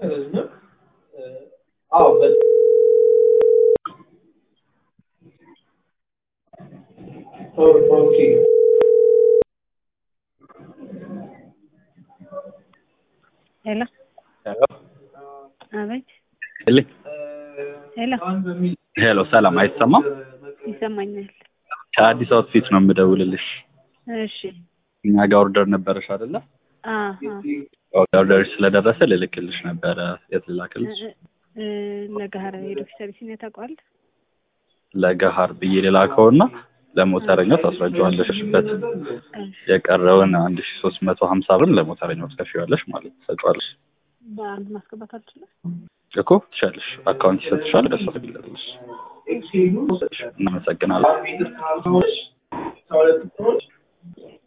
አይደለም። አዎ በ- ኦ- ኦኬ ሄሎ አቤት ልኝ ሄሎ ሄሎ፣ ሰላም አይሰማም? ይሰማኛል። ከአዲስ አውትፊት ነው የምደውልልሽ። እሺ እኛ ጋር ኦርደር ነበረሽ አይደለ? አሀ ኦርደርሽ ስለደረሰ ልልክልሽ ነበረ። የት ልላክልሽ? እ ለጋህር ሄዶ ሰርቪስ ነው ታውቀዋለህ? ለገሀር ብዬ ልላከውና ለሞተረኛው ታስረጃዋለሽበት። የቀረውን አንድ ሺ ሶስት መቶ ሀምሳ ብር ለሞተረኛው ትከፍይዋለሽ ማለት ትሰጫዋለሽ በአንድ ማስገባት አልችልም። እኮ ትሻለሽ። አካውንት ይሰጥሻል። ደስ ትግለጥልሽ። እናመሰግናለን። አራት ሰዎች